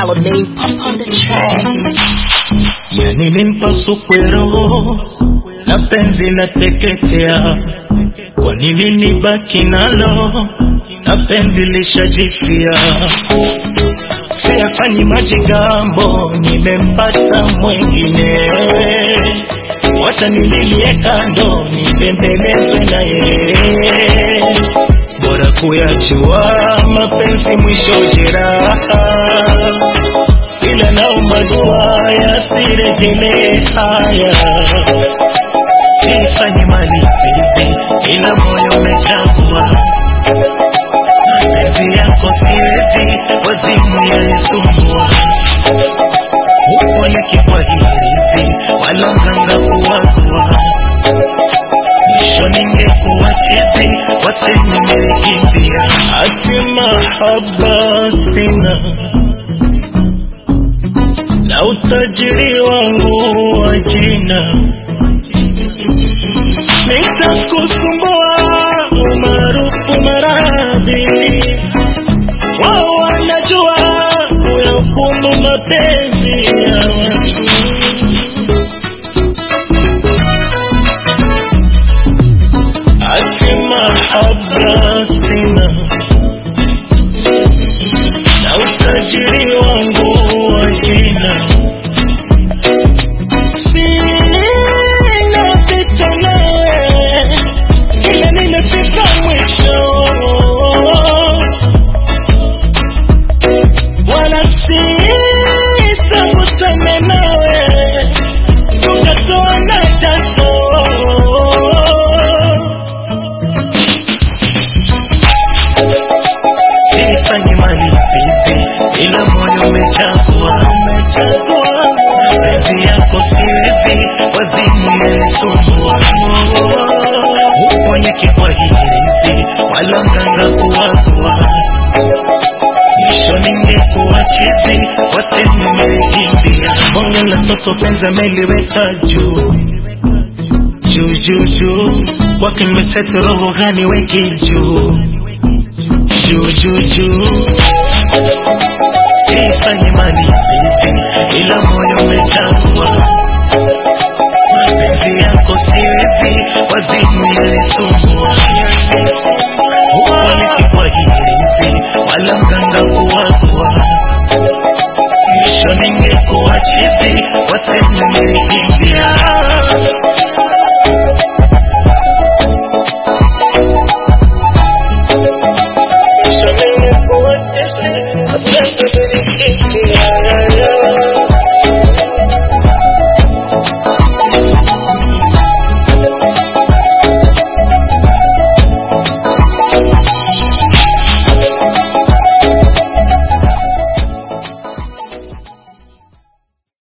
Alamein up on the track. yani nimpasukwero na penzi nateketea, kwa nini nibaki nalo na penzi lishajifia? Siyafanyi majigambo, nimempata mwengine, wacha nililie kando, nipembelezwe na yeye, bora kuyajua mapenzi mwisho jeraha ila naomba dua yasirejele haya, sifanye malipizi, ila moyo umechagua mapenzi yako siwezi, wazimu yalisumbua upole kipwahirizi, wala mganga kuwagua mwisho ningekuwa chizi, waseme nilikimbia, ati mahaba sina na utajiri wangu wa jina nitakusumbua umaarufu maradhi wao wanajua kuyahukumu mapenzi ya watu ati mahaba sina na utajiri wangu wa jina sina pita nawe ila nimefika mwisho wala sitakutana nawe tukatoa na jasho sifanyi malipizi, ila moyo umechagua, umechagua mapenzi yako siwezi, wazimu yalisumbua uponye kipwahirizi, wala mganga kuwagua mwisho ningekuwa chizi, waseme nilikimbia. Bonge la toto penza meliweka juu juu juu juu, kwake nimeseti roho gani weki juu juu juu juu, sifanye malipizi, ila moyo umechagua mapenzi yako siwezi, wazimu yalisumbua upole kipwahirizi, wala mganga kuwagua mwisho ningekuwa chizi, waseme nilikimbia. Mwisho ningekuwa chizi, waseme nilikimbia.